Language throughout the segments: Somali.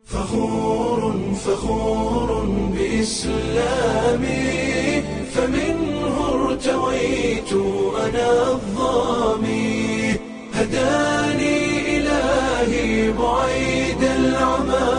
فخور فخور بإسلامي فمنه ارتويت أنا الظامي هداني إلهي بعيد العمى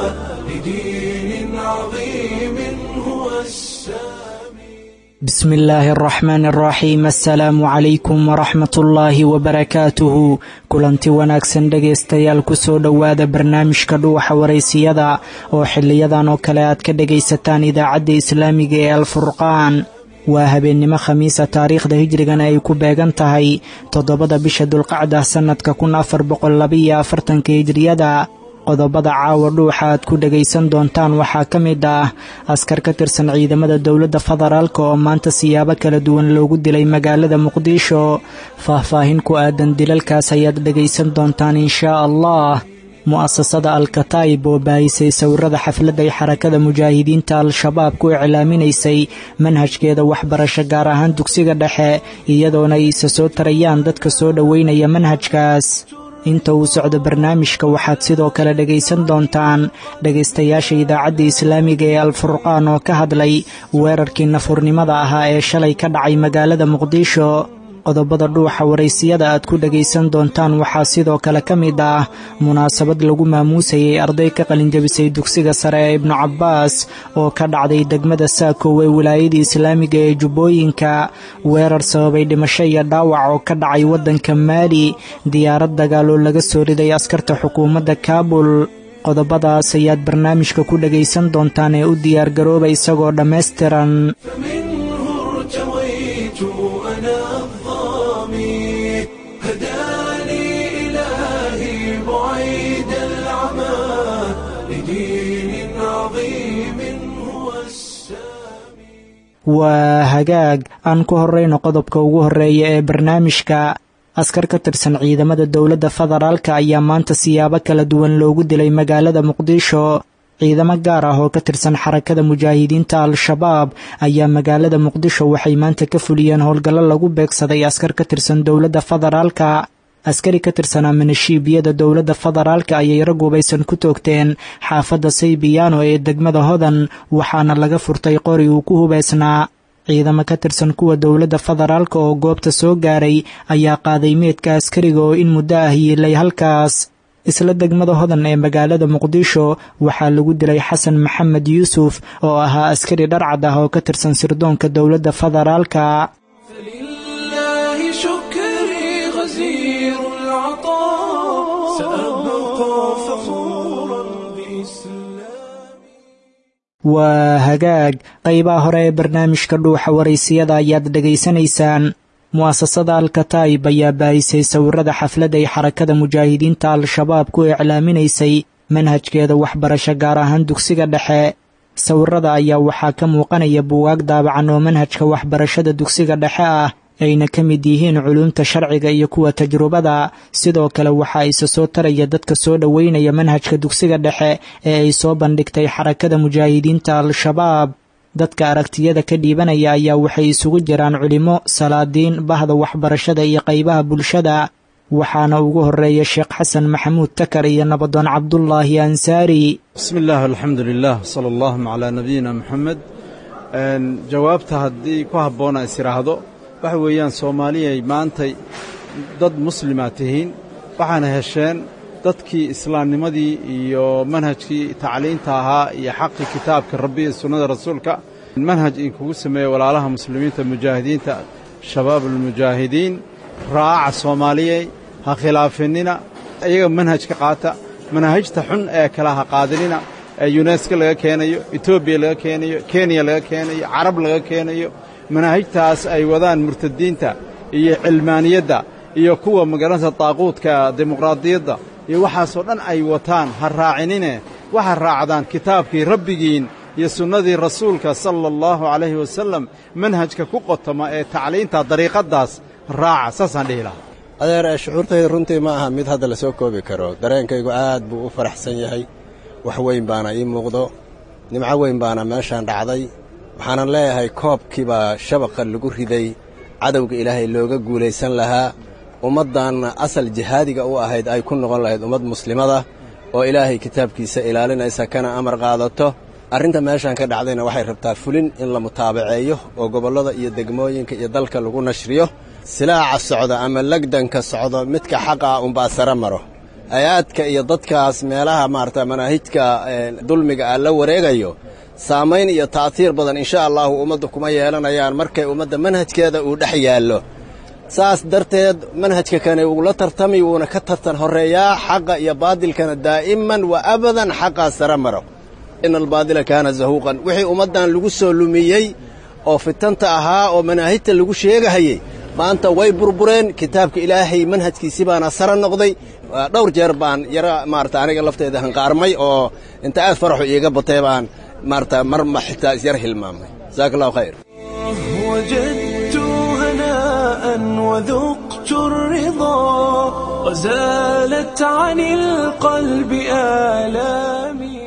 لدين عظيم هو السامي بسم illaahi araxmaan araxiim assalaamu calaykum waraxmat ullaahi wabarakaatuhu kulanti wanaagsan dhegaystayaal kusoo dhowaada barnaamijka dhuuxa waraysiyada oo xiliyadan oo kale aad ka dhegaysataan idaacadda islaamiga ee alfurqaan waa habeennimo khamiisa taariikhda hijrigana ay ku beegan tahay toddobada bisha dulqacda sannadka kun afar boqol labaiyo afartanka hijriyada qodobada caawa dhuuxa aad ku dhegaysan doontaan waxaa ka mid ah askar ka tirsan ciidamada dowladda federaalk oo maanta siyaabo kala duwan loogu dilay magaalada muqdisho faahfaahin ku aadan dilalkaas ayaad dhegaysan doontaan inshaa allah mu'asasada alkataib oo baahisay sawirada xafladda ay xarakada mujaahidiinta al-shabaab ku iclaaminaysay manhajkeeda waxbarasho gaar ahaan dugsiga dhexe iyadoona ay isa soo tarayaan dadka soo dhoweynaya manhajkaas inta uu socdo barnaamijka waxaad sidoo kale dhegaysan doontaan dhegaystayaasha idaacadda islaamiga ee alfurqaan oo ka hadlay weerarkii nafurnimada ahaa ee shalay ka dhacay magaalada muqdisho qodobada dhuuxa waraysiyada aad ku dhegaysan doontaan waxaa sidoo kale ka mid ah munaasabad lagu maamuusayay arday ka qalinjabisay dugsiga sare ee ibnu cabbaas oo ka dhacday degmada saakow ee wilaayada islaamiga ee jubbooyinka weerar sababay dhimasho iyo dhaawac oo ka dhacay waddanka maali diyaarad dagaal oo laga soo riday askarta xukuumadda kaabul qodobadaas ayaad barnaamijka ku dhegaysan doontaan ee u diyaargarooba isagoo dhammaystiran فمنه ارتويت أنا الظامي هداني إلهي بعيد العمى لدين عظيم هو السامي waa hagaag aan ku horrayno qodobka ugu horreeya ee barnaamijka askar ka tirsan ciidamada dowladda federaalka ayaa maanta siyaabo kala duwan loogu dilay magaalada muqdisho ciidamo gaar ah oo ka tirsan xarakada mujaahidiinta al-shabaab ayaa magaalada muqdisho waxay maanta ka fuliyeen howlgallo lagu beegsaday askar ka tirsan dowladda federaalka askari ka tirsanaa minashiibiyada dowladda federaalka ayay rag hubaysan ku toogteen xaafadda saybiyaano ee degmada hodan waxaana laga furtay qori uu ku hubaysnaa ciidamo ka tirsan kuwa dowladda federaalka oo goobta soo gaaray ayaa qaaday meedka askariga oo in muddo ah yiilay halkaas isla degmada hodan ee magaalada muqdisho waxaa lagu dilay xasan maxamed yuusuf oo ahaa askari dharcad ah oo ka tirsan sirdoonka dowladda federaalka فلله شكري غزير العطاء سأبقى فخورا بإسلامي waa hagaag qaybaha hore ee barnaamijka dhuuxa waraysiyada ayaad dhegaysanaysaan mu'asasada alkataib ayaa baahisay sawirada xafladda ay xarakada mujaahidiinta al-shabaab ku iclaaminaysay manhajkeeda waxbarasho gaar ahaan dugsiga dhexe sawirada ayaa waxaa ka muuqanaya buwaag daabacan oo manhajka waxbarashada dugsiga dhexe ah ayna ka mid yihiin culuumta sharciga iyo kuwa tajrubada sidoo kale waxaa isa soo taraya dadka soo dhoweynaya manhajka dugsiga dhexe ee ay soo bandhigtay xarakada mujaahidiinta al-shabaab dadka aragtiyada ka dhiibanaya ayaa waxay isugu jiraan culimo salaadiin bahda waxbarashada iyo qaybaha bulshada waxaana ugu horeeya sheekh xasan maxamuud takar iyo nabadoon cabdulaahi ansaari bismi illaah alxamdu lilah sala allahuma calaa nabiyina moxamed jawaabta haddii ku habboona is idhaahdo waxa weeyaan soomaaliyay maantay dad muslimaa tihiin waxaana hesheen dadkii islaamnimadii iyo manhajkii tacliinta ahaa iyo xaqii kitaabka rabbi iyo sunnada rasuulka manhaj inkugu sameeya walaalaha muslimiinta mujaahidiinta shabaabulmujaahidiin raaca soomaaliyey ha khilaafinina iyaga manhajka qaata manaahijta xun ee kale ha qaadinina ee yunesko laga keenayo etoobiya laga keenayo kenya laga keenayo carab laga keenayo manaahijtaas ay wadaan murtadiinta iyo cilmaaniyadda iyo kuwa magaranaysa daaquudka dimuqraadiyadda iyo waxaasoo dhan ay wataan ha raacinine waxa raacdaan kitaabkii rabbigiin iyo sunnadii rasuulka sala allahu calayhi wasallam manhajka ku qotoma ee tacliinta dariiqaddaas raaca saasaan dhihi lahaa adeer ee shucuurtayda runtii ma aha mid hadda la soo koobi karo dareenkaygu aad buu u faraxsan yahay wax weyn baana ii muuqdo nimco weyn baana meeshaan dhacday waxaanan leeyahay koobkii baa shabaqa lagu riday cadowga ilaahay looga guulaysan lahaa ummaddan asal jihaadiga u ahayd ay ku noqon lahayd ummad muslimada oo ilaahay kitaabkiisa ilaalinaysa kana amar qaadato arrinta meeshaan ka dhacdayna waxay rabtaa fulin in la mutaabaceeyo oo gobollada iyo degmooyinka iyo dalka lagu nashriyo silaaca socda ama legdanka socdo midka xaqa ah unbaa sare maro hay-aadka iyo dadkaas meelaha maarata manaahijka dulmiga ah la wareegayo saamayn iyo ta'tiir badan insha allahu ummadda kuma yeelanayaan markay ummadda manhajkeeda uu dhex yaallo saas darteed manhajka kane uula tartami wuuna ka tartan horreeyaa xaqa iyo baadilkana daa'iman wa abadan xaqaa sare maro ina albaadila kaana zahuuqan wixii ummaddan lagu soo lumiyey oo fitanta ahaa oo manaahijta lagu sheegahayey maanta way burbureen kitaabka ilaahay manhajkiisi baana sare noqday dhowr jeer baan yara maarata aniga lafteeda hanqaarmay oo inta aad faraxu iiga batay baan maarata mar ma xitaa isyar hilmaamay jasaaka allahu khayr وجدت هناء وذقت الرضا وزالت عن القلب آلامي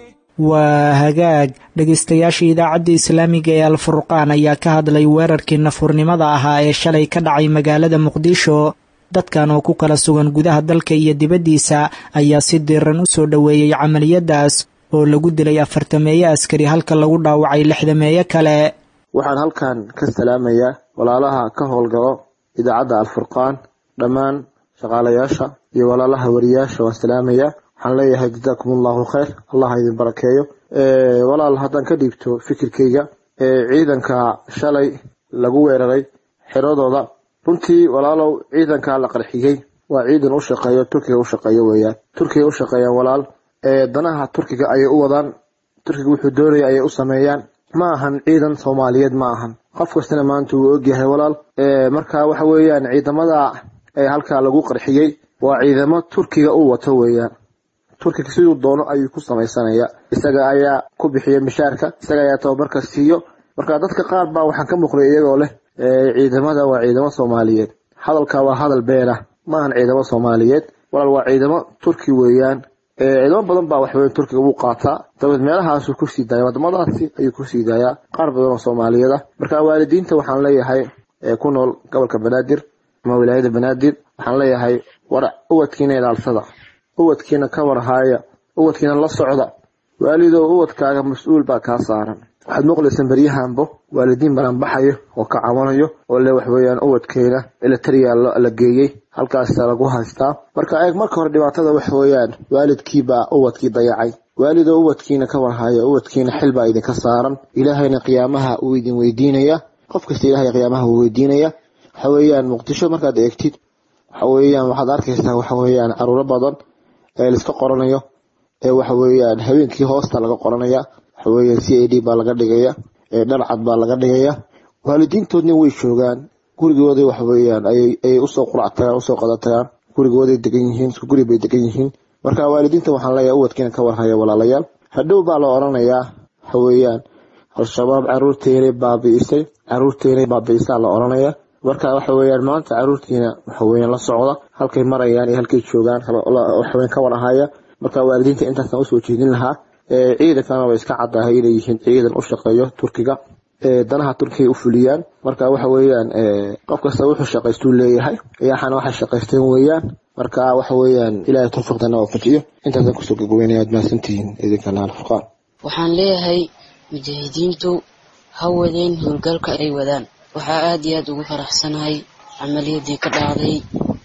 waa hagaag dhegaystayaasha idaacadda islaamiga ee alfurqaan ayaa ka hadlay weerarkii nafurnimada ahaa ee shalay ka dhacay magaalada muqdisho dadkan oo ku kala sugan gudaha dalka iyo dibaddiisa ayaa si diiran u soo dhoweeyey camaliyadaas oo lagu dilay afartameeye askari halka lagu dhaawacay lixdameeye kale waxaan halkan ka salaamayaa walaalaha ka howlgalo idaacadda alfurqaan dhammaan shaqaalayaasha iyo walaalaha wariyaasha waan salaamayaa waxaan leeyahay jazaakum allahu khayr allah ha idin barakeeyo walaal haddaan ka dhiibto fikirkayga ciidanka shalay lagu weeraray xiradooda runtii walaalow ciidankaa la qarxiyey waa ciidan u shaqeeyo turkiga u shaqeeyo weeyaan turkiga u shaqeeyaan walaal danaha turkiga ayay u wadaan turkiga wuxuu doonaya ayay u sameeyaan ma ahan ciidan soomaaliyeed ma ahan qof kastana maanta wuu ogyahay walaal marka waxa weeyaan ciidamada ee halkaa lagu qarxiyey waa ciidamo turkiga u wato weeyaan turkiga siduu doono ayuu ku samaysanaya isaga ayaa ku bixiya mishaarka isaga ayaa tababarka siiyo marka dadka qaar baa waxaan ka muuqday iyagoo leh ciidamada waa ciidamo soomaaliyeed hadalka waa hadal been ah ma ahan ciidamo soomaaliyeed walaal waa ciidamo turki weeyaan ciidamo badan baa waxweyn turkiga wuu qaataa dabeed meelahaasuu kusii daaya wadamadaasi ayuu kusii daayaa qaar badan oo soomaaliyeed ah marka waalidiinta waxaan leeyahay ku nool gobolka banaadir ama wilaayada banaadir waxaan leeyahay war uwadkiina ilaalsada uwadkiina ka warhaaya uwadkiina la socda waalidow uwadkaaga mas-uul baa kaa saaran waxaad maqlaysaan beryahanbo waalidiin balan baxayo oo ka cabanayo oo le waxweeyaan uwadkeena elatariya la geeyey halkaasa lagu haystaa marka eeg marka hore dhibaatada waxweeyaan waalidkiibaa uwadkii dayacay waalidow uwadkiina ka warhaya uwadkiina xil baa idinka saaran ilaahayna qiyaamaha uu idin weydiinaya qof kasta ilahay qiyaamaha uu weydiinaya waxa weeyaan muqdisho markaad eegtid waxa weeyaan waxaad arkaysaa waxa weeyaan caruuro badan ee laiska qoranayo ee waxa weeyaan habeenkii hoosta laga qoranaya waxa weeyaan c a d baa laga dhigaya ee dharcad baa laga dhigaya waalidiintoodna way joogaan gurigooday waxa weeyaan ayay usoo qurac tagaan usoo qada tagaan gurigooday degan yihiin isku guri bay degan yihiin marka waalidiinta waxaan leeyahay uwadkiina ka warhaya walaalayaal hadhow baa la oranayaa waxa weeyaan al-shabaab caruurteynay baabi'isay caruurteynay baabi'isaa la oranaya marka waxa weeyaan maanta caruurtiina waxa weeyaan la socda halkay marayaan iyo halkay joogaan waxweyn ka warahaya marka waalidiinta intaasaan usoo jeedin lahaa ciidankana way iska caddahay inay yihiin ciidan u shaqeeyo turkiga danaha turkiga u fuliyaan marka waxa weeyaan qof kasta wuxuu shaqaystuu leeyahay ayaxana waxay shaqaysteen weeyaan marka waxa weeyaan ilaahay tawfiiqdana oo fajiyo intaasaan kusoo gagaweynaya aad mahadsantihiin idinkana alfurqaan waxaan leeyahay mujaahidiintu ha wadeen howlgalka ay wadaan waxaa aad iyo aad ugu faraxsanahay camaliyadii ka dhacday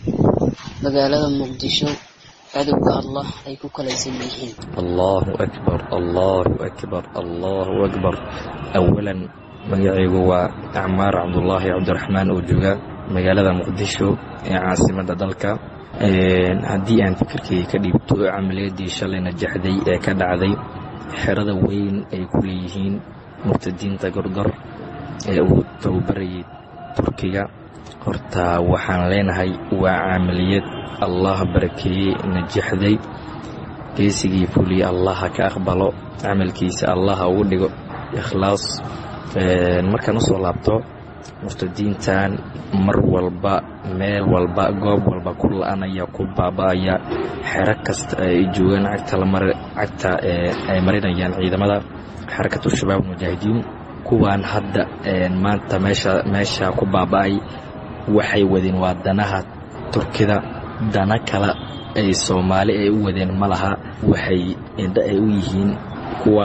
magaalada muqdisho cadowga allah ay ku kalaysan yihiin allahu akbar allahu akbar allahu akbar awalan magacaygu waa acmaar cabdulaahi cabdiraxmaan oo jooga magaalada muqdisho ee caasimadda dalka haddii aan fikirkayga ka dhiibto camaliyadii shalay najaxday ee ka dhacday xerada weyn ay ku leeyihiin murtadiinta gorgor ee uu tababarayay turkiga horta waxaan leenahay waa camaliyad allah barakeeyey najaxday geesigii fuliye allaha ka aqbalo camalkiisa allaha ugu dhigo ikhlaas markaan usoo laabto murtadiintan mar walba meel walba goob walba ku la-anaya ku baaba-aya xero kasta ay joogaan cagta ay marinayaan ciidamada xarakatu shabaab mujaahidiin kuwaan hadda maanta meesha meesha ku baaba-ay waxay wadeen waa danaha turkida dana kale ay soomaali ay u wadeen ma laha waxay indha ay u yihiin kuwa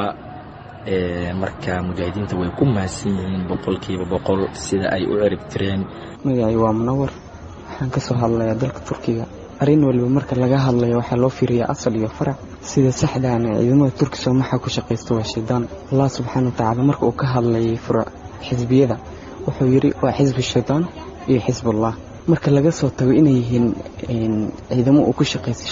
marka mujaahidiinta way ku mahadsan yihiin boqolkiiba boqol sida ay u cirib tireen magacay waa munawar waxaan ka soo hadlayaa dalka turkiga arrin waliba marka laga hadlayo waxaa loo fiiriyaa asal iyo farac sida saxdaana ciidamada turki soomaxa ku shaqaysta waa shaydaan allah subxaana watacaala marka uu ka hadlayay furuc xisbiyada wuxuu yidhi waa xisbi shaydaan iyo xisbullah marka laga soo tago inay yihiin ciidamo uu ku shaqaysta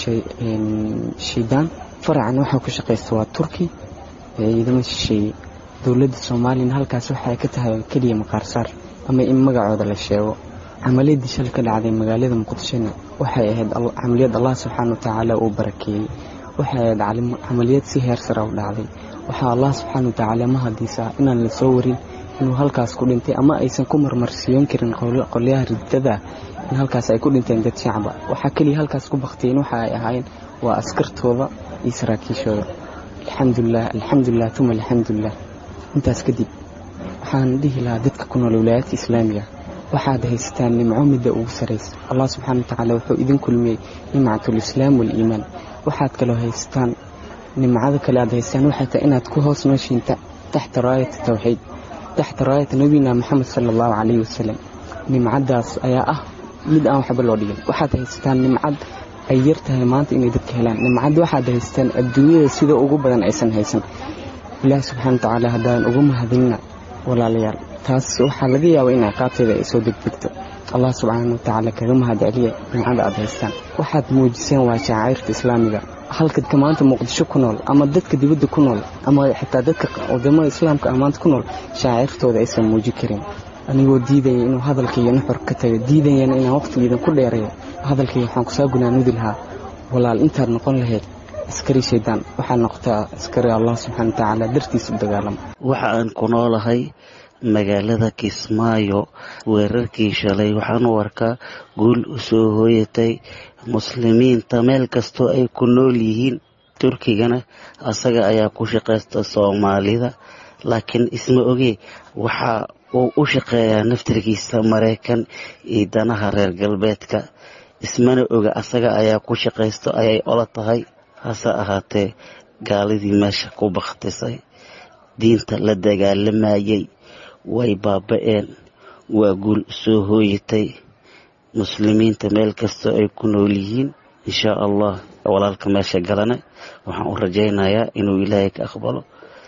shaydaan faracan waxaa ku shaqaysta waa turki ciidamo shisheeye dowladda soomaaliyana halkaas waxay ka tahay keliya maqaarsaar ama in magacooda la sheego camaliyadii shal ka dhacday magaalada muqdishona waxay ahayd camaliyad allah subxaana watacaala uu barakeeyey waxay ahayd camaliyad si heer sara u dhacday waxaa allah subxaana watacaala ma hadiisa inaan la soo warin inuu halkaas ku dhintay ama aysan ku marmarsiyoon karin qolyaha ridada in halkaas ay ku dhinteen dad shacaba waxaa keliya halkaas ku baktiyeen waxa ay ahaayeen waa askartooda iyo saraakiishooda alxamdulilah alxamdulilah tuma alxamdulilah intaas kadib waxaan dhihi lahaa dadka ku nool wilaayadka islaamiga waxaad haysataan nimco midda ugu saraysa allah subxaana watacaala wuxuu idin kulmiyey nimcatulislaam waaliimaan waxaad kaloo haysataan nimcada kale aad haystaan waxay tahay inaad ku hoos nooshiin taxta raayata tawxiid taxta raayata nabiyina maxamed sala allahu calayhi wasalam nimcadaas ayaa ah mid aan waxba loo dhigin waxaad haysataan nimcad ay yar tahay maanta inay dadka helaan nimcad waxaad haystaan adduunyada sida ugu badan aysan haysan ilaahi subxana watacaala haddaan ugu mahadinna walaalayaal taas waxaa laga yaabaa in ciqaabteeda ay soo degdegto allah subxaana watacaala kaga mahad celiya nimcada aad haystaan waxaad muujiseen waa shaacairta islaamiga halka maanta muqdisho ku nool ama dadka dibadda ku nool ama xitaa dadka wadamada islaamka ah maanta ku nool shaacirtooda aysan muuji karin anigoo diidaya inuu hadalkaiyo nuxur ka tago diidayana inaan waqtigiidan ku dheerayo hadalkaiyo waxaan kusaa gunaanudi lahaa walaal intaad noqon lahayd askari shaydaan waxaad noqotaa askari allah subxaana watacaala dartiis u dagaalama waxa aan ku noolahay magaalada kismaayo weerarkii shalay waxaan u arkaa guul u soo hooyatay muslimiinta meel kastoo ay ku nool yihiin turkigana asaga ayaa ku shaqaysta soomaalida laakiin isma ogee waxa uu u shaqeeyaa naftarkiisa maraykan iyo danaha reer galbeedka ismana oga asaga ayaa ku shaqaysto ayay ola tahay hase ahaatee gaaladii meesha ku bakhtisay diinta la dagaalamayay way baaba-een waa guul soo hooyatay muslimiinta meel kastoo ay ku nool yihiin inshaa allah walaalka meesha galana waxaan u rajaynayaa inuu ilaahay ka aqbalo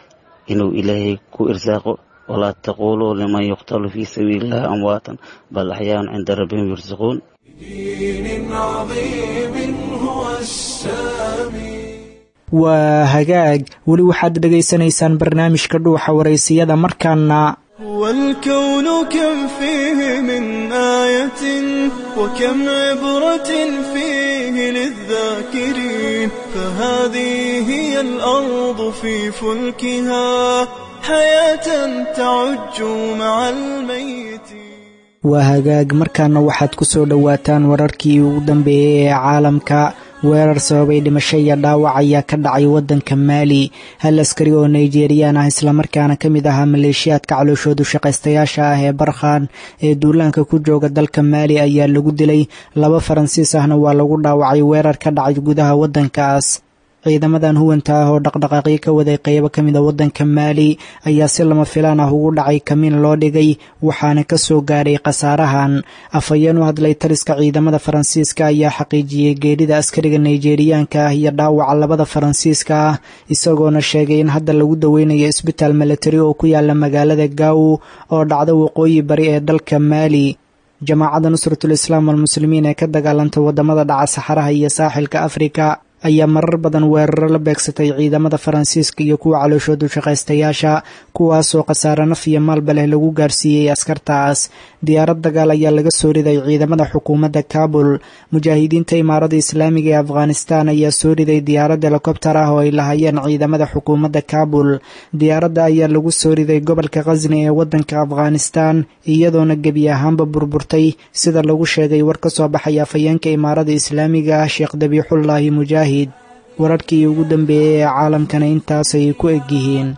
inuu ilaahay ku irsaaqo walaa taquuluu liman yuqtalu fii sabiili illahi amwaatan bal axyaan cinda rabbihim yursaquun waa hagaag weli waxaad dhegaysanaysaan barnaamijka dhuuxa waraysiyada markaana والكون كم فيه من آية وكم عبرة فيه للذاكرين فهذه هي الأرض في فلكها حياة تعج مع الميت waa hagaag markaana waxaad ku soo dhowaataan wararkii ugu dambeeyey ee caalamka weerar sababay dhimasho iyo dhaawac ayaa ka dhacay waddanka maali hal askari oo nigerian ah islamarkaana ka mid ahaa maleeshiyaadka calooshoodu shaqaystayaasha ah ee barkhan ee duulaanka ku jooga dalka maali ayaa lagu dilay laba faransiis ahna waa lagu dhaawacay weerar ka dhacay gudaha waddankaas ciidamadan huwanta ah oo dhaqdhaqaaqyo ka waday qeybo ka mida waddanka maali ayaa si lama filaan ah ugu dhacay kamiin loo dhigay waxaana ka soo gaadhay khasaarahan afhayeen u hadlay taliska ciidamada faransiiska ayaa xaqiijiyey geerida askariga nigeriyaanka ah iyo dhaawaca labada faransiiska ah isagoona sheegay in hadda lagu daweynayo isbitaal milatari oo ku yaala magaalada gaaw oo dhacda waqooyi bari ee dalka maali jamaacadda nusratul islaam walmuslimiin ee ka dagaalanta wadamada dhaca saxaraha iyo saaxilka afrika ayaa marar badan weeraro la beegsatay ciidamada faransiiska iyo kuwa calooshoodu shaqaystayaasha kuwaasoo khasaare naf iyo maalba leh lagu gaarsiiyey askartaas diyaarad dagaal ayaa laga soo riday ciidamada xukuumadda kaabul mujaahidiinta imaarada islaamiga ee afghanistan ayaa soo riday diyaarad helikobtar ah oo ay lahaayeen ciidamada xukuumadda kaabul diyaaradda ayaa lagu soo riday gobolka khasni ee waddanka afghanistan iyadoona gebi ahaanba burburtay sida lagu sheegay war ka soo baxay afhayeenka imaarada islaamiga ah sheekh dabiixullaahi mujaahid wararkii ugu dambeeyey ee caalamkana intaasay ku eg yihiin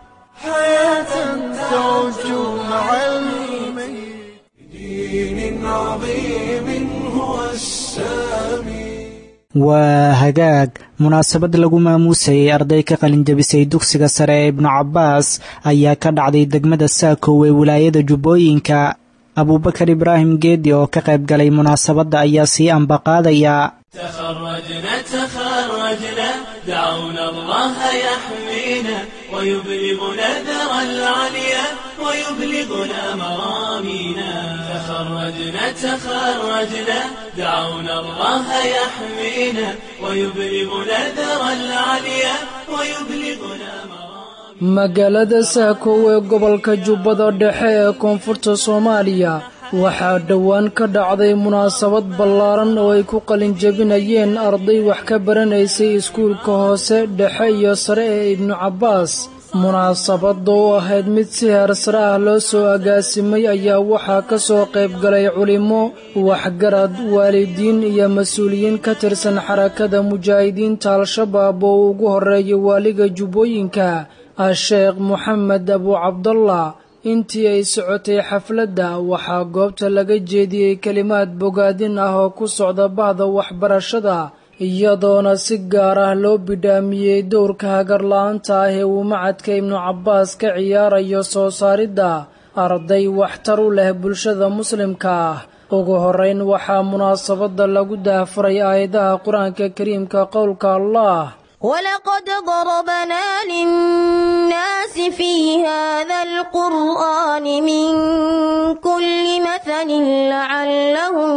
waa hagaag munaasabad lagu maamuusayay arday ka qalinjabisay dugsiga sare ee ibnu cabbaas ayaa ka dhacday degmada saakow ee wilaayada jubbooyinka abuubakar ibraahim geedi oo ka qayb galay munaasabadda ayaa sii ambaqaadaya تخرجنا تخرجنا دعونا الله يحمينا ويبلغنا ذرى العليا ويبلغنا مرامينا تخرجنا تخرجنا دعونا الله يحمينا ويبلغنا ذرى العليا ويبلغنا magaalada saakow ee gobolka jubbada dhexe ee koonfurta soomaaliya waxaa dhowaan ka dhacday munaasabad ballaaran oo ay ku qalinjabinayeen arday wax ka baranaysay iskuulka hoose dhexe iyo sare ee ibnu cabbaas munaasabadda oo ahayd mid si heer sare ah loo soo agaasimay ayaa waxaa ka soo qayb galay culimmo waxgarad waalidiin iyo mas-uuliyiin ka tirsan xarakada mujaahidiinta al-shabaab oo ugu horreeya waaliga jubbooyinka a-sheekh moxamed abu cabdallah intii ay socotay xafladda waxaa goobta laga jeediyey kelimaad bogaadin ah oo ku socda bahda waxbarashada iyadoona si gaar ah loo bidhaamiyey dowrka hagarla-aanta ah ee uu macadka ibnu cabbaas ka ciyaarayo soo saaridda arday waxtar u leh bulshada muslimka ah ugu horrayn waxaa munaasabadda lagu daahfuray aayadaha qur-aanka kariimka qowlka allah ولقد ضربنا للناس في هذا القرآن من كل مثل لعلهم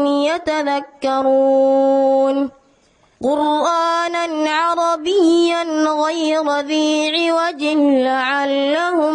يتذكرون قرآنا عربيا غير ذي عوج لعلهم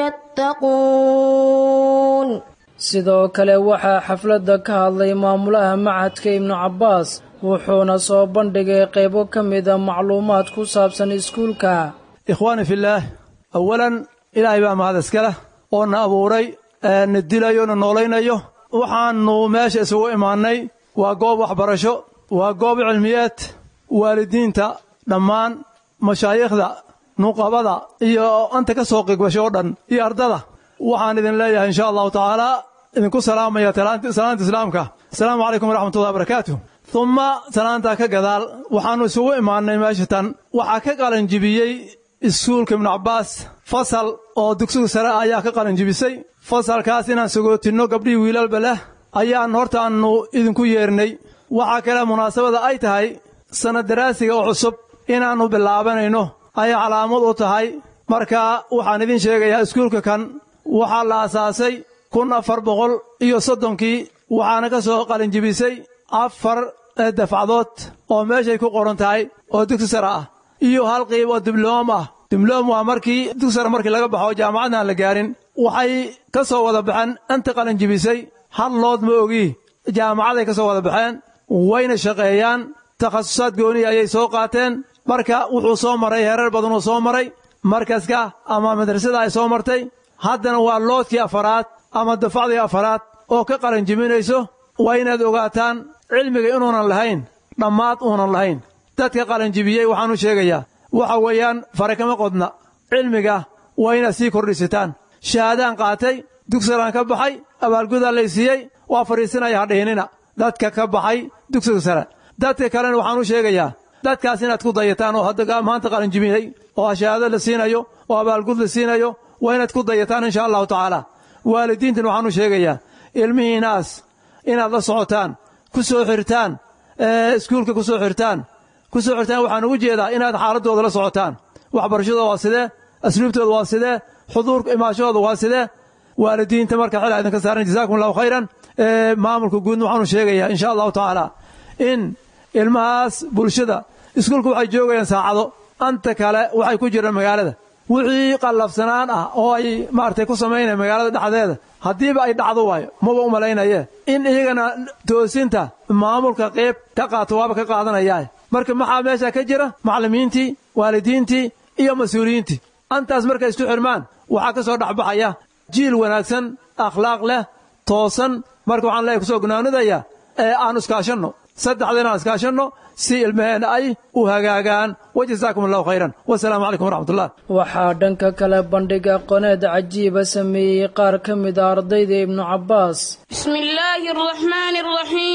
يتقون sidoo kale waxaa xafladda ka hadlay maamulaha macadka ibnu cabbaas wuxuuna soo bandhigay qaybo ka mida macluumaad ku saabsan iskuulka ikhwaani fillaah awalan ilaahay baa mahad iskale oo na abuuray na dilayo na noolaynayo waxaannu meesha isugu imaannay waa goob waxbarasho waa goob cilmiyeed waalidiinta dhammaan mashaayikhda nuqabada iyo anta ka soo qigbasho oo dhan iyo ardada waxaan idin leeyahay insha allahu tacaalaa idinku salaamaya salaanta islaamka asalaamu calaykum waraxmatullahi wabarakaatuh humma salaantaa ka gadaal waxaannu isugu imaannay meesha tan waxaa ka qalanjibiyey iskuulka ibnu cabbaas fasal oo dugsiga sare ayaa ka qalanjibisay fasalkaas inaan sagootinno gabdhihii wiilalba leh ayaan hortaannu idinku yeernay waxaa kale munaasabada ay tahay sannad daraasiga oo cusub inaannu bilaabanayno ayay calaamad u tahay marka waxaan idin sheegayaa iskuulka kan waxaa la asaasay kun afar boqol iyo soddonkii waxaana ka soo qalinjibisay afar dafcadood oo meeshay ku qoran tahay oo dugsi sare ah iyo hal qiib oo dibloom ah dibloom waa markii dugsi sare markii laga baxo jaamacadna aan la gaarin waxay ka soo wada baxeen inta qalinjibisay hal lood ma ogii jaamacaday ka soo wada baxeen wayna shaqeeyaan takhasusaad gooniya ayay soo qaateen marka wuxuu soo maray heerar badanuu soo maray markaska ama madrasada ay soo martay haddana waa loodkii afaraad ama dafacdii afaraad oo ka qalinjibinayso waa inaad ogaataan cilmiga inuunan lahayn dhammaad uunan lahayn dadka qalinjibiyey waxaanu sheegayaa waxa weeyaan fare kama qodna cilmiga waa inaad sii kordhisataan shahaadaan qaatay dugsigaan ka baxay abaalgudaa lay siiyey waa fadhiisinaya hadhihinina dadka ka baxay dugsiga sare dadka kalena waxaanu sheegayaa dadkaas inaad ku dayataan oo hadda maanta qalinjibiyey oo shahaado la siinayo oo abaalgud la siinayo waa inaad ku dayataan insha allahu tacaala waalidiintan waxaanu sheegayaa ilmihiinaas inaad la socotaan ku soo xirtaan iskuulka ku soo xirtaan ku soo xirtaan waxaan ugu jeedaa inaad xaaladdooda la socotaan waxbarashadooda waa sidee asluubtooda waa sidee xuduurka imaashahooda waa sidee waalidiinta marka xilaa idinka saaran jazaakum allahu khayran maamulka guudna waxaanu sheegayaa insha allahu tacaala in ilmahaas bulshada iskuulka waxay joogayaan saacado anta kale waxay ku jiraan magaalada wixii qallafsanaan ah oo ay maaragtay ku samaynaya magaalada dhexdeeda haddiiba ay dhacdo waayo maba u malaynaye in iyagana toosinta maamulka qayb ka qaato waaba ka qaadanayaa marka maxaa meesha ka jira macallimiintii waalidiintii iyo mas-uuliyiintii antaas markay isku xirmaan waxaa ka soo dhexbaxaya jiil wanaagsan akhlaaq leh toosan marka waxaan leeyahay kusoo gunaanudaya ee aan iskaashanno saddexda inaan iskaashanno si ilmaheenna ay u hagaagaan wajazaakum allahu khayran wasalaamu calaykum waraxmatullah waxaa dhanka kale bandhig aqooneed cajiiba sameeyey qaar ka mid a ardayda ibnu cabbaas بسم الله الرحمن الرحيم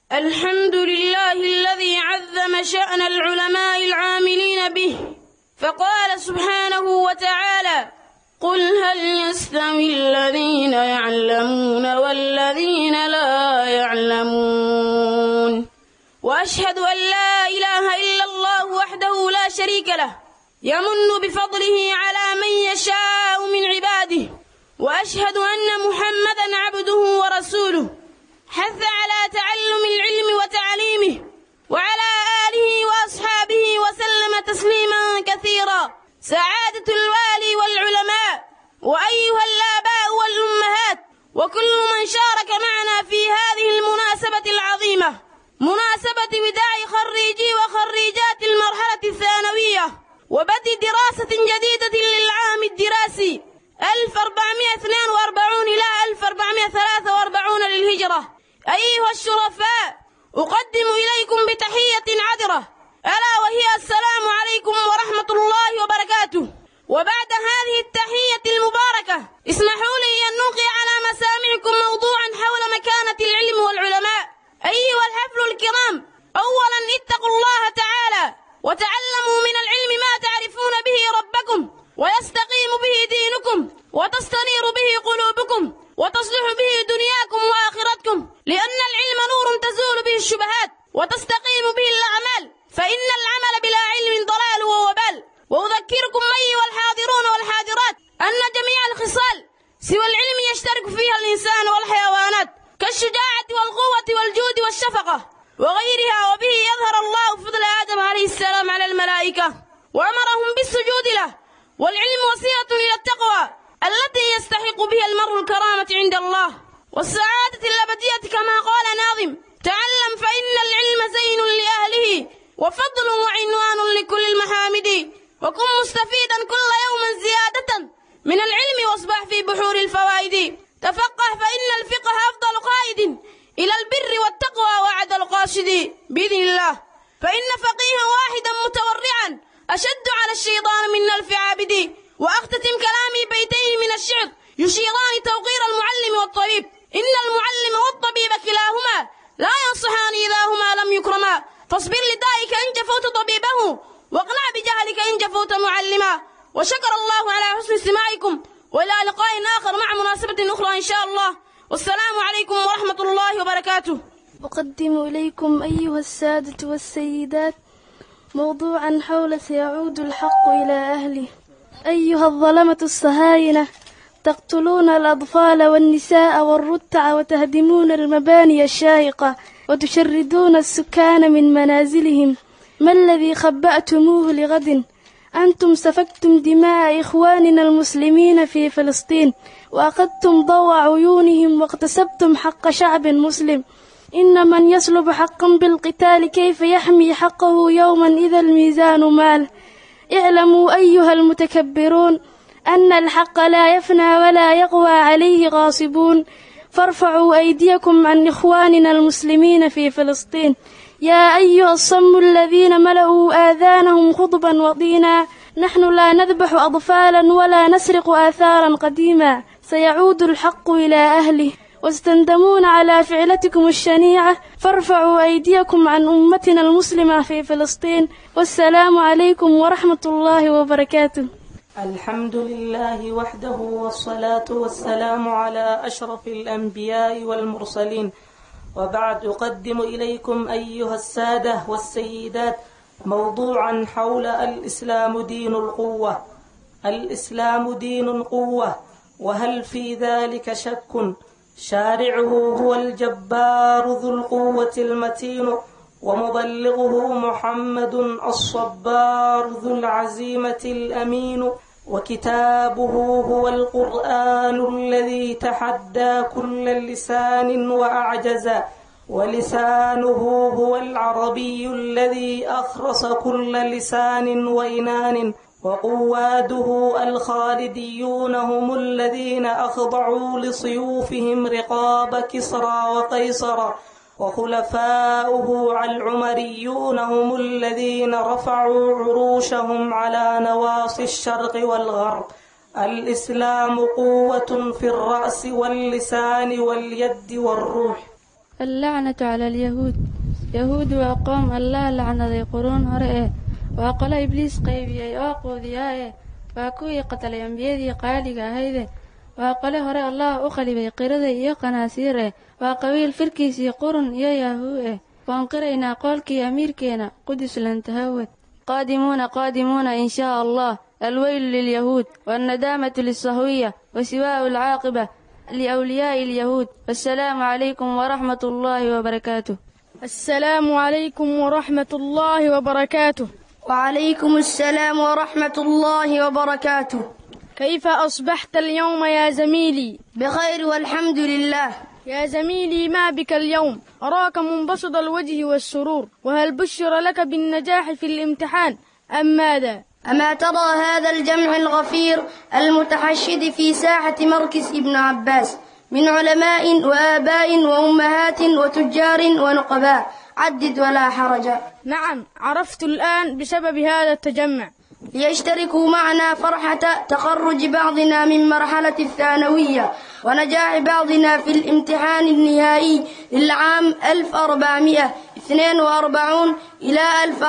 الحمد لله الذي عظم شأن العلماء العاملين به فقال سبحانه وتعالى قل هل يستوي الذين يعلمون والذين لا يعلمون وأشهد أن لا إله إلا الله وحده لا شريك له يمن بفضله على من يشاء من عباده وأشهد أن محمدا عبده ورسوله حث على تعلم العلم وتعليمه وعلى آله وأصحابه وسلم تسليما كثيرا سعادة الوالي والعلماء وأيها الآباء والأمهات وكل من شارك معنا في هذه المناسبة العظيمة مناسبة وداع خريجي وخريجات المرحلة الثانوية وبدء دراسة جديدة للعام الدراسي 1442 إلى 1443 للهجرة أيها الشرفاء أقدم إليكم بتحية عذرة ألا وهي السلام عليكم ورحمة الله وبركاته وبعد هذه التحية المباركة اسمحوا لي أن نلقي على مسامعكم موضوعا حول مكانة العلم والعلماء أيها الحفل الكرام أولا اتقوا الله تعالى وتعلموا من العلم ما تعرفون به ربكم ويستقيم به دينكم وتستنير به قلوبكم وتصلح به دنياكم وآخرتكم لأن العلم نور تزول به الشبهات وتستقيم به الأعمال فإن العمل بلا علم ضلال ووبال وأذكركم أيها الحاضرون والحاضرات أن جميع الخصال سوى العلم يشترك فيها الإنسان والحيوانات كالشجاعة والقوة والجود والشفقة وغيرها وبه يظهر الله فضل آدم عليه السلام على الملائكة وأمرهم بالسجود له والعلم وسيلة إلى التقوى التي يستحق بها المرء الكرامة عند الله والسعادة الأبدية كما قال ناظم تعلم فإن العلم زين لأهله وفضل وعنوان لكل المحامد وكن مستفيدا كل يوم زيادة من العلم واصبح في بحور الفوائد تفقه فإن الفقه أفضل قائد إلى البر والتقوى وعد القاصد بإذن الله فإن فقيها واحدا متورعا أشد على الشيطان من ألف عابد وأختتم كلامي بيتين من الشعر يشيران توقير المعلم والطبيب إن المعلم والطبيب كلاهما لا ينصحان إذا هما لم يكرما فاصبر لدائك إن جفوت طبيبه واقنع بجهلك إن جفوت معلما وشكر الله على حسن استماعكم وإلى لقاء آخر مع مناسبة أخرى إن شاء الله والسلام عليكم ورحمة الله وبركاته أقدم إليكم أيها السادة والسيدات موضوعا حول سيعود الحق إلى أهله أيها الظلمة الصهاينة تقتلون الأطفال والنساء والرتع وتهدمون المباني الشاهقة وتشردون السكان من منازلهم ما الذي خبأتموه لغد أنتم سفكتم دماء إخواننا المسلمين في فلسطين وأخذتم ضوء عيونهم واغتصبتم حق شعب مسلم إن من يسلب حقا بالقتال كيف يحمي حقه يوما إذا الميزان مال اعلموا أيها المتكبرون أن الحق لا يفنى ولا يقوى عليه غاصبون فارفعوا أيديكم عن إخواننا المسلمين في فلسطين يا أيها الصم الذين ملأوا آذانهم خطبا وطينا نحن لا نذبح أطفالا ولا نسرق آثارا قديما سيعود الحق إلى أهله واستندمون على فعلتكم الشنيعة فارفعوا أيديكم عن أمتنا المسلمة في فلسطين والسلام عليكم ورحمة الله وبركاته الحمد لله وحده والصلاة والسلام على أشرف الأنبياء والمرسلين وبعد أقدم إليكم أيها السادة والسيدات موضوعا حول الإسلام دين القوة الإسلام دين قوة وهل في ذلك شك شارعه هو الجبار ذو القوة المتين ومبلغه محمد الصبار ذو العزيمة الأمين وكتابه هو القرآن الذي تحدى كل لسان وأعجز ولسانه هو العربي الذي أخرس كل لسان وإنان وقواده الخالديون هم الذين أخضعوا لسيوفهم رقاب كسرى وقيصر وخلفاؤه العمريون هم الذين رفعوا عروشهم على نواصي الشرق والغرب الإسلام قوة في الرأس واللسان واليد والروح allacnatu cala alyahuud yahuud waa qoom allah lacnaday quruun hore eh waa qolo ibliis qaybiyey oo quudiyaa eh waa kuwii qatalay ambiyadii qaaliga ahayde waa qole hore allah u qalibay qirada iyo qanaasiir eh waa qabiil firkiisii qurun iyo yaahuu eh waan qiraynaa qoolkii amiirkeena qudus lantahawad qaadimuuna qaadimuuna in shaa allah alweylu lilyahuud waalnadaamatu lilsahwiya wasiwaa'u alcaaqiba liawliyaa'i alyahuud wassalaamu calaykum waraxmat ullaahi wabarakaatuh السلام عليكم ورحمة الله وبركاته وعليكم السلام ورحمة الله وبركاته كيف أصبحت اليوم يا زميلي بخير والحمد لله يا زميلي ما بك اليوم أراك منبسط الوجه والسرور وهل بشر لك بالنجاح في الامتحان أم ماذا أما ترى هذا الجمع الغفير المتحشد في ساحة مركز ابن عباس من علماء وآباء وأمهات وتجار ونقباء عدد ولا حرج نعم عرفت الآن بسبب هذا التجمع ليشتركوا معنا فرحة تخرج بعضنا من مرحلة الثانوية ونجاح بعضنا في الامتحان النهائي للعام 1442 إلى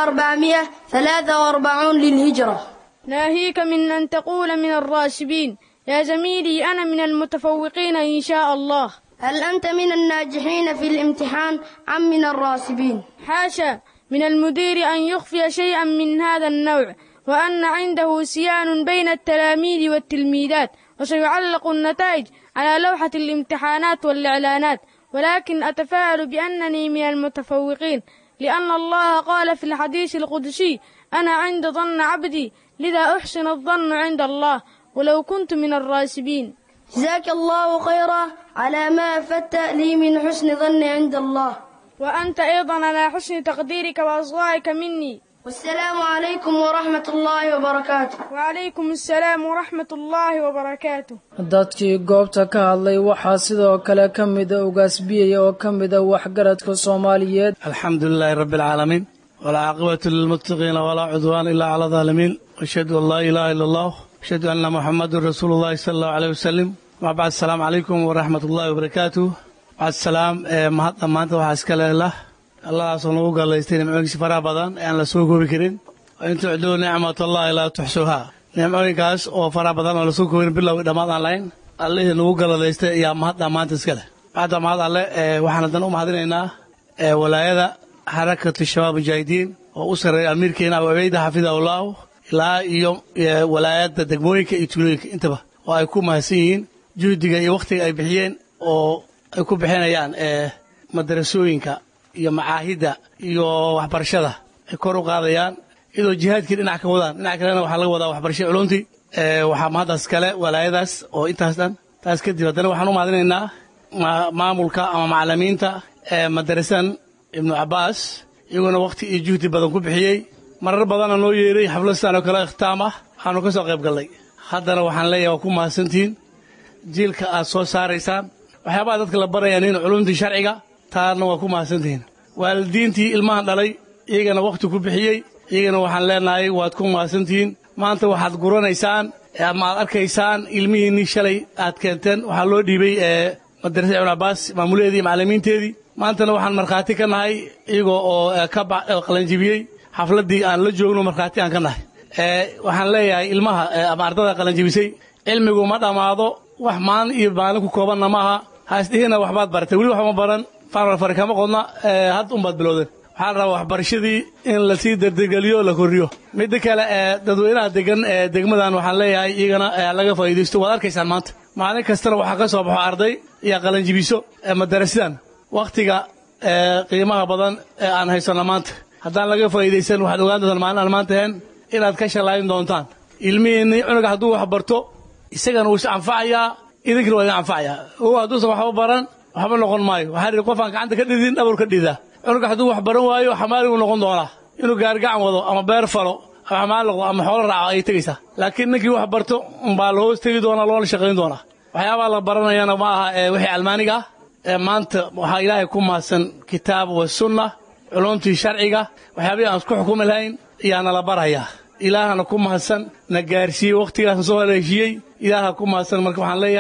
1443 للهجرة ناهيك من أن تقول من الراشبين يا زميلي أنا من المتفوقين إن شاء الله هل أنت من الناجحين في الامتحان أم من الراسبين حاشا من المدير أن يخفي شيئا من هذا النوع وأن عنده سيان بين التلاميذ والتلميذات وسيعلق النتائج على لوحة الامتحانات والإعلانات ولكن أتفائل بأنني من المتفوقين لأن الله قال في الحديث القدسي أنا عند ظن عبدي لذا أحسن الظن عند الله ولو كنت من الراسبين جزاك الله خيرا على ما أفدت لي من حسن ظن عند الله وأنت أيضا على حسن تقديرك وأصغائك مني والسلام عليكم ورحمة الله وبركاته وعليكم السلام ورحمة الله وبركاته dadkii goobta ka hadlay waxaa sidoo kale ka mida ugaasbiyaya oo ka mida waxgaradka soomaaliyeed alxamdulilaahi rabbi alcaalamiin walcaaqibatu lilmuttaqiina walaa cudwaan ilaa cala daalimiin ashhadu an laa ilaaha ila allah ashhadu anna muxamadun rasuulu llahi sala allahu aleyh wasalim ma bacd asalaamu calaykum waraxmat ullahi wabarakaatuh bacd salaam mahadda maanta waxaa iska leelah alladaasoo nagu gallaystay nimcooyinkiisa faraha badan ee aan la soo koobi karin in tucduu nicmatallahi laa tuxsuuhaa nimcooyinkaas oo faraha badan oo lasoo koobin bilowgii dhammaad aan lahayn allihii nagu galladaystay ayaa mahadda maanta iska leh bacda mahad alle waxaan haddana u mahadinaynaa walaayada xarakatu shabaab mujaahidiin oo u sarreeya amiirkeena abu abeyda xafidahullahu ilaa iyo walaayadda degmooyinka iyo tuulooyinka intaba oo ay ku mahadsan yihiin juhdiga iyo wakhtiga ay bixiyeen oo ay ku bixinayaan madarasooyinka iyo macaahidda iyo waxbarashada ay kor u qaadayaan iyadoo jihaadkii dhinac ka wadaan dhinac kalena waxaa laga wadaa waxbarashada culuntii waxaa mahaddaas kale walaayadaas oo intaas dhan taas kadib haddana waxaan u mahadinaynaa maamulka ama macalimiinta madarasan ibnu cabbaas iyaguna wakhti iyo juhdi badan ku bixiyey marar badanna noo yeeray xafladastaan oo kale ikhtaam ah waxaanu ka soo qayb gallay haddana waxaan leeyahay waa ku mahadsantihiin jiilka aad soo saaraysaan waxyaabaha dadka la barayaan in culumtii sharciga taana waa ku mahadsantihiin waalidiintii ilmahan dhalay iyagana wakhti ku bixiyey iyagana waxaan leenahay waad ku mahadsantihiin maanta waxaad guranaysaan ama aad arkaysaan ilmihiinnii shalay aad keenteen waxaa loo dhiibay madarasada ibnu cabbaas maamuleedii iyo macallimiinteedii maantana waxaan markhaati ka nahay iyagoo oo ka qalanjibiyey xafladdii aan la joogno markhaati aan ka nahay waxaan leeyahay ilmaha ama ardada qalanjibisay cilmigu ma dhammaado wax maalin iyo maalin ku koobanna ma aha haisdhihina waxbaad baratay weli waxma baran farfar kama qodna had unbaad bilowdeen waxaa la rabaa waxbarashadii in lasii dardegeliyo la korriyo midda kale dadweynaha degan ee degmadan waxaan leeyahay iyagana laga faa'iidaysto waad arkaysaan maanta maalin kastana waxaa ka soo baxo arday iyo qalanjibiso madarasidan wakhtiga qiimaha badan ee aan haysanno maanta haddaan laga faa'iidaysan waxaad ogaan doontaan maalin aan maanta ahayn inaad ka shallaayin doontaan ilmihiinni cunuga hadduu wax barto isagana wuu is anfacayaa idinkana waa idin anfacayaa ogo hadduusan waxba baran waxba noqon maayo waxaa idhi qofaan gacanta ka dhidin dhabar ka dhidaa cunuga hadduu wax baran waayo xamaaliguu noqon doonaa inuu gaargacan wado ama beer falo ama xamaal noqdo ama xoolo raaco ayay tegaysaa laakiin ninkii wax barto umbaa la hoos tegi doonaa loona shaqayn doonaa waxyaabaha la baranayana ma aha ee wixii almaaniga ah ee maanta waxaa ilaahay ku mahadsan kitaab wa sunna culumtii sharciga waxyaabihii aan isku xukumi lahayn ayaana la barayaa ilaahana ku mahadsan na gaarsiiyey wakhtigaasna soo haleeshiiyey ilaaha ku mahadsan marka waxaan leeyahay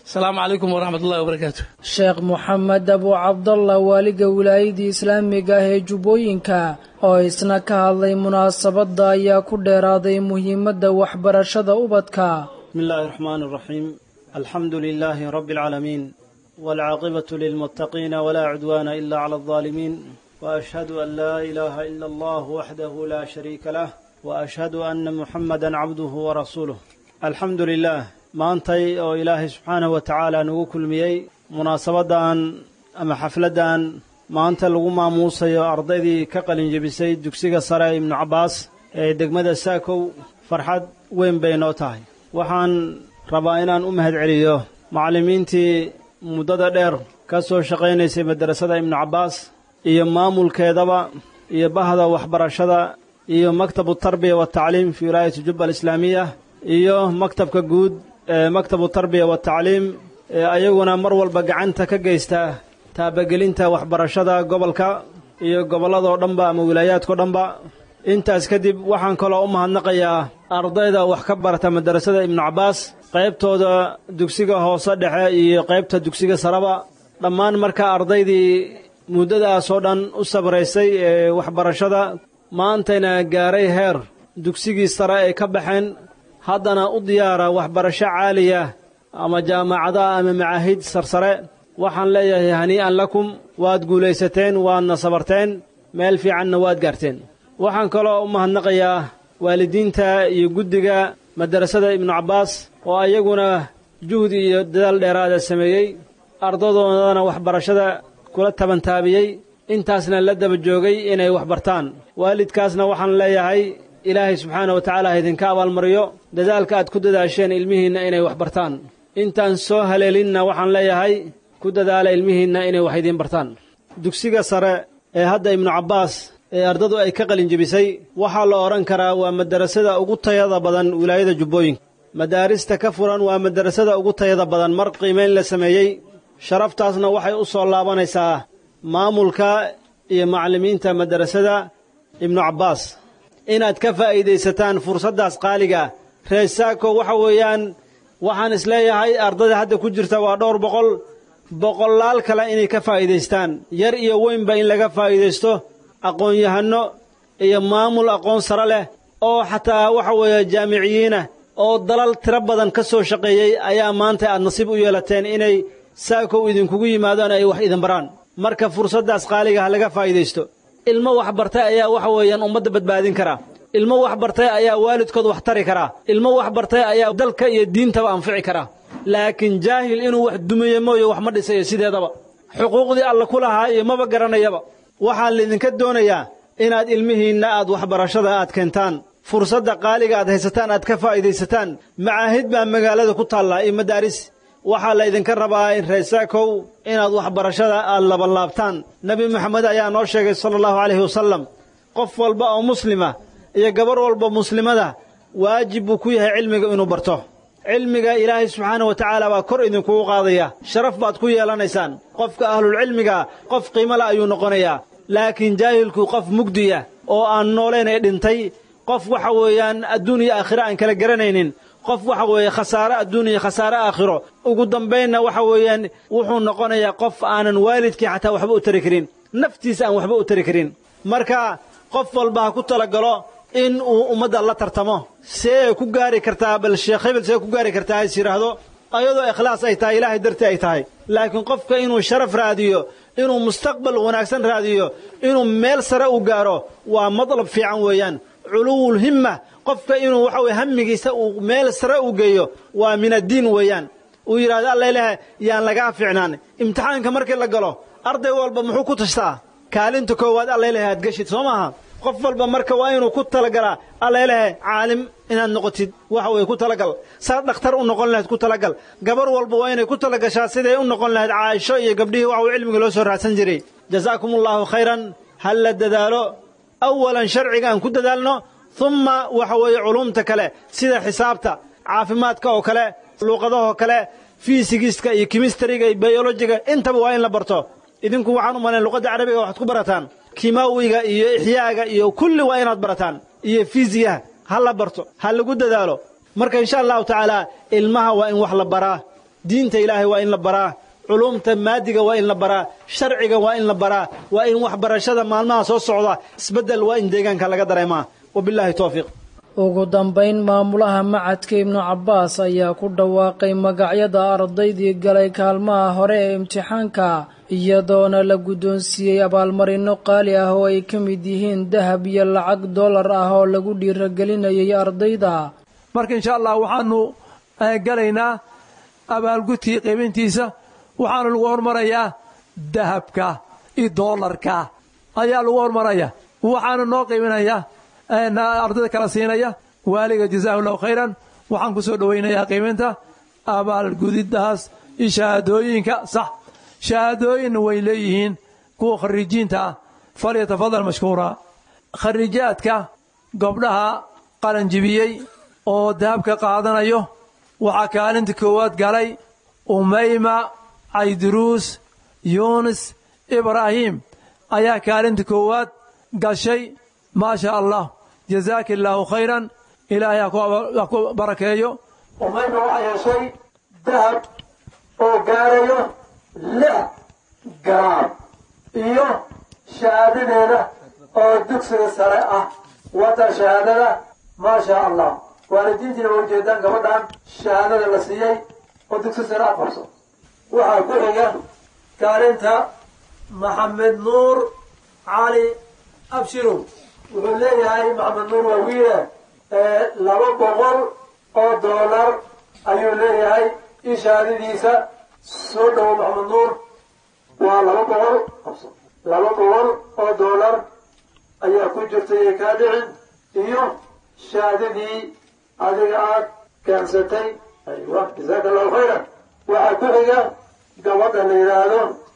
asalaamu calaykum waraxmat ullahi wabarakaatu sheekh moxamed abu cabdallah waaliga wilaayadii islaamiga ah ee jubbooyinka oo isna ka hadlay munaasabadda ayaa ku dheeraaday muhiimadda waxbarashada ubadka بسم الله الرحمن الرحيم الحمد لله رب العالمين والعاقبة للمتقين ولا عدوان إلا على الظالمين وأشهد أن لا إله إلا الله وحده لا شريك له وأشهد أن محمدا عبده ورسوله الحمد لله maantay oo ilaahay subxaanahu wa tacaala nagu kulmiyey munaasabadan ama xafladdan maanta lagu maamuusayo ardaydii ka qalinjebisay dugsiga sare ibnu cabbaas ee degmada saakow farxad weyn bay noo tahay waxaan rabaa inaan u mahad celiyo macallimiintii muddada dheer ka soo shaqaynaysay madrasada ibnu cabbaas iyo maamulkeedaba iyo bahda waxbarashada iyo maktabu tarbiya watacliim fi wilaayati jubba alislaamiya iyo maktabka guud ee maktabu tarbiya watacliim ee ayaguna mar walba gacanta ka geysta taabagelinta waxbarashada gobolka iyo gobolladoo dhanba ama wilaayaadkao dhanba intaas kadib waxaan kaloo u mahadnaqayaa ardayda wax ka barata madrasada ibnu cabbaas qaybtooda dugsiga hoose dhexe iyo qaybta dugsiga saraba dhammaan marka ardaydii muddadaasoo dhan u sabraysay ee waxbarashada maantayna gaaray heer dugsigii sare ay ka baxeen haddana u diyaara waxbarasho caaliya ama jaamacadaha ama macaahid sarsare waxaan leeyahay hanii'an lakum waad guulaysateen waadna sabarteen meel fiicanna waad gaarteen waxaan kaloo u mahadnaqayaa waalidiinta iyo guddiga madrasada ibnu cabbaas oo ayaguna juhdi iyo dadaal dheeraada sameeyey ardadoodana waxbarashada kula tabantaabiyey intaasna la daba joogay inay wax bartaan waalidkaasna waxaan leeyahay ilaahay subxaana wa tacaala ha idinka abaalmariyo dadaalka aad ku dadaasheen ilmihiinna inay wax bartaan intaan soo haleelinna waxaan leeyahay ku dadaala ilmihiinna inay wax idiin bartaan dugsiga sare ee hadda ibnu cabbaas ee ardadu ay ka qalinjebisay waxaa la odhan karaa waa madarasada ugu tayada badan wilaayada jubbooyinka madaarista ka furan waa madarasada ugu tayada badan mar qiimayn la sameeyey sharaftaasna waxay u soo laabanaysaa maamulka iyo macallimiinta madarasada ibnu cabbaas inaad ka faa'iidaysataan fursaddaas qaaliga reer saako waxa weeyaan waxaan isleeyahay ardada hadda ku jirta waa dhowr boqol boqolaal kale inay ka faa'iidaystaan yar iyo weynba in laga faa'iidaysto aqoon-yahanno iyo maamul aqoon sare leh oo xataa waxa weeye jaamiciyiinah oo dalal tiro badan ka soo shaqeeyey ayaa maanta aad nasiib u yeelateen inay saakow idinkugu yimaadaan ay wax idin baraan marka fursaddaas qaaliga ha laga faa'iidaysto ilmo wax bartay ayaa waxa weeyaan ummadda badbaadin karaa ilmo wax bartay ayaa waalidkood wax tari karaa ilmo wax bartay ayaa dalka iyo diintaba anfici karaa laakiin jaahil inuu wax dumiye mooye wax ma dhisayo sideedaba xuquuqdii alla ku lahaa iyo maba garanayaba waxaa laydinka doonayaa inaad ilmihiinna aad waxbarashada aad keentaan fursadda qaaliga aad haysataan aad ka faa'iidaysataan macaahid baa magaalada ku taallaa iyo madaaris waxaa laydinka rabaa in reesaakow inaad waxbarashada aad labanlaabtaan nebi moxamed ayaa noo sheegay sala allahu calayhi wasallam qof walba oo muslima iyo gabarh walba muslimada waajib buu ku yahay cilmiga inuu barto cilmiga ilaahay subxaana wa tacaala baa kor idinkugu qaadaya sharaf baad ku yeelanaysaan qofka ahlulcilmiga qof qiimole ayuu noqonayaa laakiin jaahilku qof mugdiya oo aan noolayn ee dhintay qof waxa weeyaan adduun iyo aakhiro aan kala garanaynin qof waxa weeye khasaare adduun iyo khasaare aakhiro ugu dambaynna waxa weeyaan wuxuu noqonayaa qof aanan waalidkii xataa waxba u tari karin naftiisa aan waxba u tari karin marka qof walba ha ku talagalo in uu ummadda la tartamo see ku gaari kartaa bal sheekh hebel see ku gaari kartaa hays yidhaahdo ayadoo ikhlaas ay tahay ilaahay dartii ay tahay laakiin qofka inuu sharaf raadiyo inuu mustaqbal wanaagsan raadiyo inuu meel sare u gaaro waa madlab fiican weeyaan culuwul himma qofka inuu waxa weye hammigiisa uu meel sare u geeyo waa min addiin weeyaan uu yidhahdo allailahe yaan lagaa fiicnaan imtixaanka markii la galo arday walba muxuu ku tashtaa kaalinta koowaad allailahe aad geshid soo maaha qof walba marka waa inuu ku talagalaa allailahe caalim inaad noqotid waxa weye ku talagal saa dhakhtar u noqon lahayd ku talagal gabar walba waa inay ku talagashaa siday u noqon lahayd caaisho iyo gabdhihii waxa weye cilmiga loo soo raadsan jiray jazaakum allaahu khayran hal la dadaalo awalan sharciga aan ku dadaalno humma waxa weeye culuumta kale sida xisaabta caafimaadka oo kale luuqadahoo kale fiisigiska iyo kimistariga iyo bayolojiga intaba waa in la barto idinku waxaan u malayn luqadda carabiga waxaad ku barataan kimaawiga iyo ixyaaga iyo kulli waa inaad barataan iyo fiisiyaha ha la barto ha lagu dadaalo marka insha allahu tacaala ilmaha waa in wax la baraa diinta ilaahay waa in la baraa culumta maadiga waa in la baraa sharciga waa in la baraa waa in waxbarashada maalmaha soo socda isbeddel waa in deegaanka laga dareemaa wabilaahi towfiiq ugu dambayn maamulaha macadka ibnu cabbaas ayaa ku dhawaaqay magacyada ardaydii galay kaalmaha hore ee imtixaanka iyadoona la guddoonsiiyey abaalmarino qaali ah oo ay ka mid yihiin dahab iyo lacag dollar ah oo lagu dhiiragelinayay ardayda marka insha allah waxaanu galaynaa abaalgudkii qiimintiisa waxaana lagu hormarayaa dahabka iyo doolarka ayaa lagu hormaraya waxaana noo qiiminaya ardayda kala siinaya waaliga jazaahu llahu khayran waxaan ku soo dhowaynayaa qiiminta abaalgudidaas iyo shahaadooyinka sax shahaadooyinna way leeyihiin kuwa khariijiinta ah falyatafadal mashkuura khariijaadka gobdhaha qalanjibiyey oo dahabka qaadanayo waxaa kaalinta koowaad galay umayma cayduruus yuunis ibraahim ayaa kaalinta koowaad gashay maa sha allah jazaaka illaahu khayran ilaahay ha ku barakeeyo umayma waxaa yeeshay dahab oo gaarayo lix garaam iyo shahaadadeeda oo dugsiga sare ah wata shahaadada maa sha allah waalidiintiina waa ujeedaan gabadhan shahaadada la siiyey oo dugsi sare ah qabso waxaa ku xiga kaalinta maxamed nuur cali abshirow wuxuu leeyahay maxamed nuur waa wiile laba boqol oo doolar ayuu leeyahay io shahaadadiisa soo dhowo maxamed nuur waa laba boqol qabso laba boqol oo doolar ayaa ku jirta iyo kaa dhicin iyo shahaadadii adiga aad keensatay aywa jasaaka allahu khayran waxaa ku xiga gabadha la yidhaahdo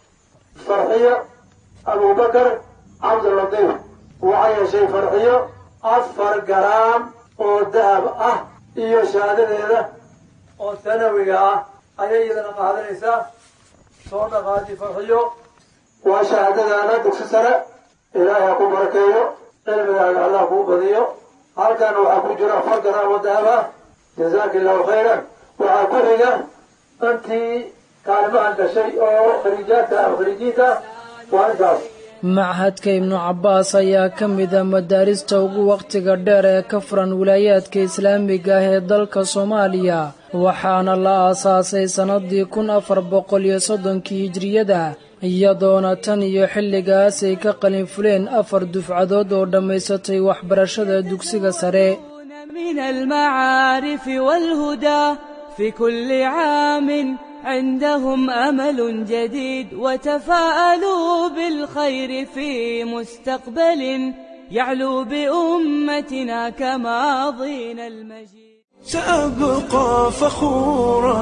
farxiyo abubakar cabdilatiif waxaa yeeshay farxiyo afar garaam oo dahab ah iyo shahaadadeeda oo sanawiga ah ayay iyadana qaadanaysaa soo dhaqaadi farxiyo waa shahaadadaana dugsi sare ilaahay ha ku barakeeyo cilmigaaga allah kuu badiyo halkan waxaa ku jira afar garaam oo dahab ah jazaaka illahu khayran waxaa ku xiga intii kaalimahan gashay oo khariijaadka ah khariijiinta waa intaas machadka ibnu cabbaas ayaa ka mid a madaarista ugu wakhtiga dheer ee ka furan wilaayaadka islaamiga ah ee dalka soomaaliya waxaana la aasaasay sannadii kun afar boqol iyo soddonkii hijriyada iyadoona tan iyo xilligaas ay ka qalin fuleen afar dufcadood oo dhammaysatay waxbarashada dugsiga sare من المعارف والهدى في كل عام عندهم أمل جديد وتفاءلوا بالخير في مستقبل يعلو بأمتنا كماضينا المجيد سأبقى فخورا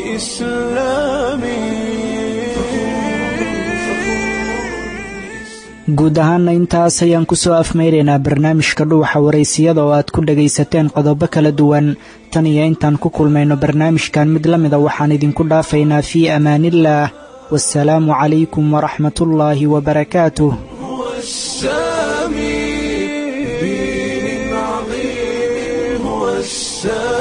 بإسلامي guud ahaanna intaas ayaan ku soo afmaynaynaa barnaamijka dhuuxa waraysiyada oo aad ku dhagaysateen qodobo kala duwan tan iyo intaan ku kulmayno barnaamijkan mid la mida waxaan idinku dhaafaynaa fii amaaniillaah waasalaamu calaykum waraxmatullaahi wabarakaatuh السامي